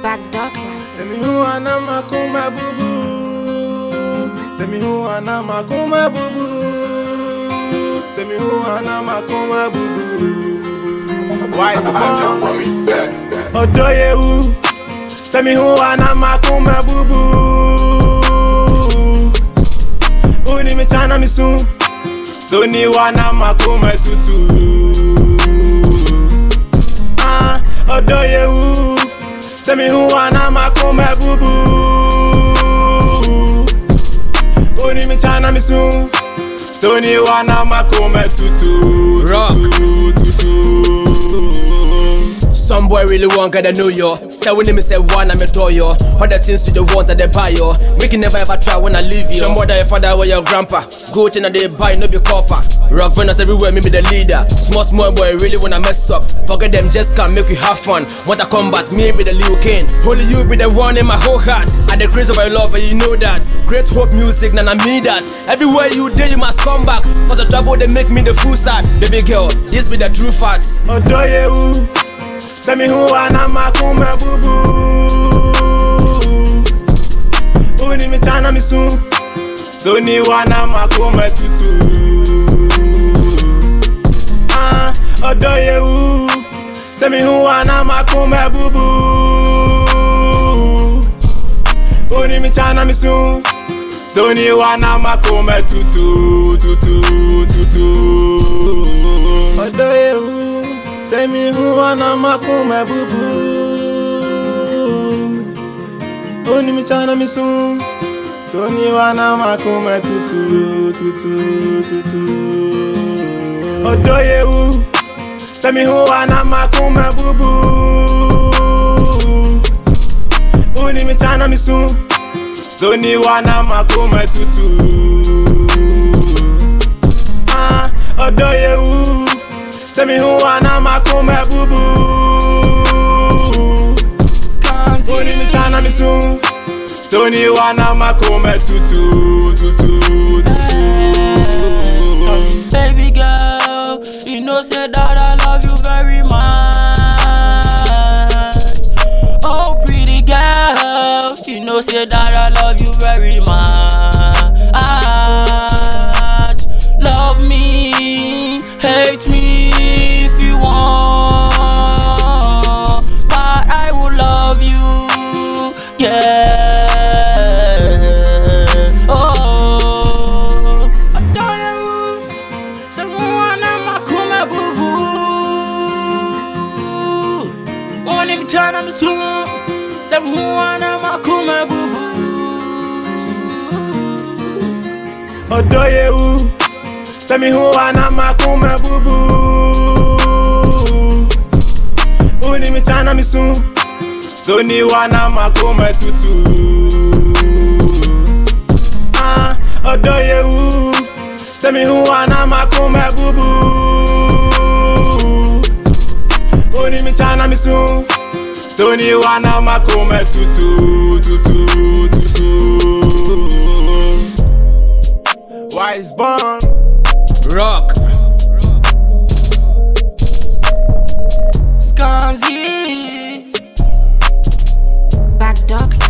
Backdoor Send me classes. who ana makuma boo boo. Send me who ana makuma boo boo. Send me who ana makuma boo boo. White I tell ball. mommy back. Odoyewu. Send me who ana makuma boo boo. Uni mi chana mi soon. Soni wana makuma tutu. Ah, Odoyewu. Send me who ana makuma boo boo. Uni mi chana mi soon. Soni wana makuma tutu. Rock. Tutu, tutu. Some boy really want get to know yo. Stay with me say one I'm a door yo. Other things with the ones that they buy yo. Make you never ever try when I leave you. Some boy that your father or your grandpa. Go to they buy no be copper. Rock Venus everywhere, me be the leader. Small small boy really wanna mess up. Forget them, just come make you have fun. Want to combat, me be the Liu King. Only you be the one in my whole heart. I the craze of my love, and you know that. Great hope music, nah, I mean that. Everywhere you day, you must come back. Cause the trouble they make me the fool sad. Baby girl, this be the true facts. Odoyewu Send me who ana makume bubu Uni mi chana mi sun Soni wana makume tutu Ah, Odoyewu Send me who ana makume bubu Uni mi chana mi sun Soni wana makume tutu tutu tutu Odoyewu Say me who wanna makume bubu Oni mi chana mi sun Soni wana makume tutu tutu tutu Odoyewu Say me who wanna makume bubu Oni mi chana mi sun Soni wana makume tutu Ah, Odoyewu Tell me who wanna makume bubu Oni mi chana mi sun Tony wana makume tutu tutu tutu Baby girl, you know say that I love you very much. Oh pretty girl, you know say that I love you very much. Love me, hate me if you want, but I will love you, yeah. Oh, adore you. Someone I'm a kuma boo boo. One him turn I'm soon. Someone I'm a kuma boo boo. Odoyewu Tell me who wanna makume bubu Oni mi chana mi sun Tony wana makume tutu Ah, Odoyewu Tell me who wanna makume bubu Oni mi chana mi sun Tony wana makume tutu tutu tutu Wise born Rock. Skanzi. Backdoor classes.